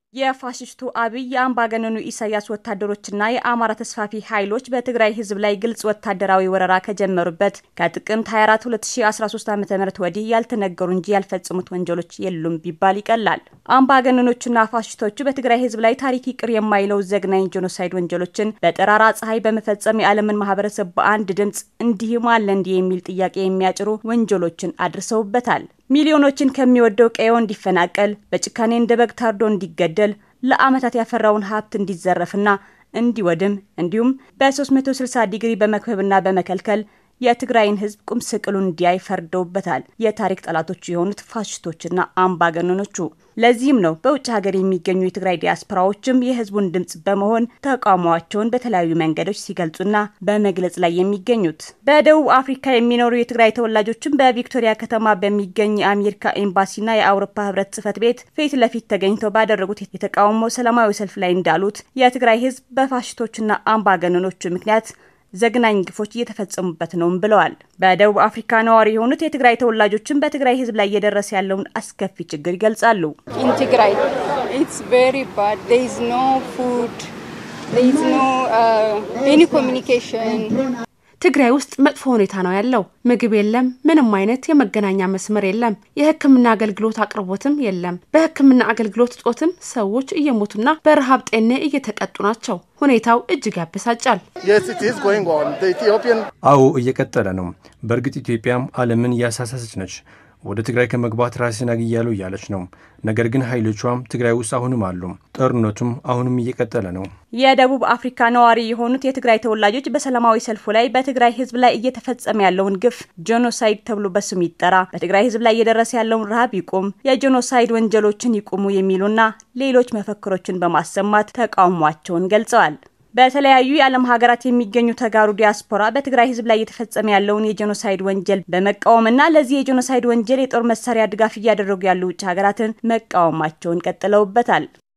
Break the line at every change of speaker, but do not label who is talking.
የፋሽስቱ አብይ የአምባገነኑ ኢሳያስ ወታደሮችና የአማራ ተስፋፊ ኃይሎች በትግራይ ህዝብ ላይ ግልጽ ወታደራዊ ወረራ ከጀመሩበት ከጥቅምት 24 2013 ዓ ም ወዲህ ያልተነገሩ እንጂ ያልፈጸሙት ወንጀሎች የሉም ቢባል ይቀላል። አምባገነኖቹና ፋሽስቶቹ በትግራይ ህዝብ ላይ ታሪክ ይቅር የማይለው ዘግናኝ ጄኖሳይድ ወንጀሎችን በጠራራ ፀሐይ በመፈጸም የዓለምን ማህበረሰብ በአንድ ድምፅ እንዲህም አለ እንዲህ የሚል ጥያቄ የሚያጭሩ ወንጀሎችን አድርሰውበታል። ሚሊዮኖችን ከሚወደው ቀዬው እንዲፈናቀል በጭካኔ እንደ በግ ታርዶ እንዲገደል ለዓመታት ያፈራውን ሀብት እንዲዘረፍና እንዲወድም እንዲሁም በ360 ዲግሪ በመክበብና በመከልከል የትግራይን ህዝብ ቁም ስቅሉን እንዲያይ ፈርደውበታል። የታሪክ ጠላቶቹ የሆኑት ፋሽስቶችና አምባገነኖቹ። ለዚህም ነው በውጭ ሀገር የሚገኙ የትግራይ ዲያስፖራዎችም የህዝቡን ድምጽ በመሆን ተቃውሟቸውን በተለያዩ መንገዶች ሲገልጹና በመግለጽ ላይ የሚገኙት። በደቡብ አፍሪካ የሚኖሩ የትግራይ ተወላጆችም በቪክቶሪያ ከተማ በሚገኝ የአሜሪካ ኤምባሲና የአውሮፓ ህብረት ጽህፈት ቤት ፊት ለፊት ተገኝተው ባደረጉት የተቃውሞ ሰላማዊ ሰልፍ ላይ እንዳሉት የትግራይ ህዝብ በፋሽስቶችና አምባገነኖቹ ምክንያት ዘግናኝ ግፎች እየተፈጸሙበት ነውም ብለዋል። በደቡብ አፍሪካ ነዋሪ የሆኑት የትግራይ ተወላጆችን በትግራይ ህዝብ ላይ እየደረሰ ያለውን አስከፊ ችግር ይገልጻሉ።
ትግራይ ኢትስ ቬሪ ባድ ዜር ኢዝ ኖ ፉድ ዜር ኢዝ ኖ ኤኒ ኮሚኒኬሽን
ትግራይ ውስጥ መጥፎ ሁኔታ ነው ያለው። ምግብ የለም፣ ምንም አይነት የመገናኛ መስመር የለም፣ የህክምና አገልግሎት አቅርቦትም የለም። በህክምና አገልግሎት እጦትም ሰዎች እየሞቱና በረሃብ ጤኔ እየተቀጡ ናቸው። ሁኔታው እጅግ ያበሳጫል።
አዎ እየቀጠለ ነው። በእርግጥ ኢትዮጵያም ዓለምን እያሳሳሰች ነች። ወደ ትግራይ ከመግባት ራሴን አግያለሁ እያለች ነው። ነገር ግን ኃይሎቿም ትግራይ ውስጥ አሁንም አሉ። ጦርነቱም አሁንም እየቀጠለ ነው።
የደቡብ አፍሪካ ነዋሪ የሆኑት የትግራይ ተወላጆች በሰላማዊ ሰልፉ ላይ በትግራይ ህዝብ ላይ እየተፈጸመ ያለውን ግፍ ጄኖሳይድ ተብሎ በስሙ ይጠራ፣ በትግራይ ህዝብ ላይ እየደረሰ ያለውን ረሃብ ይቁም፣ የጄኖሳይድ ወንጀሎችን ይቁሙ የሚሉና ሌሎች መፈክሮችን በማሰማት ተቃውሟቸውን ገልጸዋል። በተለያዩ የዓለም ሀገራት የሚገኙ ተጋሩ ዲያስፖራ በትግራይ ህዝብ ላይ እየተፈጸመ ያለውን የጄኖሳይድ ወንጀል በመቃወምና ለዚህ የጄኖሳይድ ወንጀል የጦር መሳሪያ ድጋፍ እያደረጉ ያሉ ውጭ ሀገራትን መቃወማቸውን ቀጥለውበታል።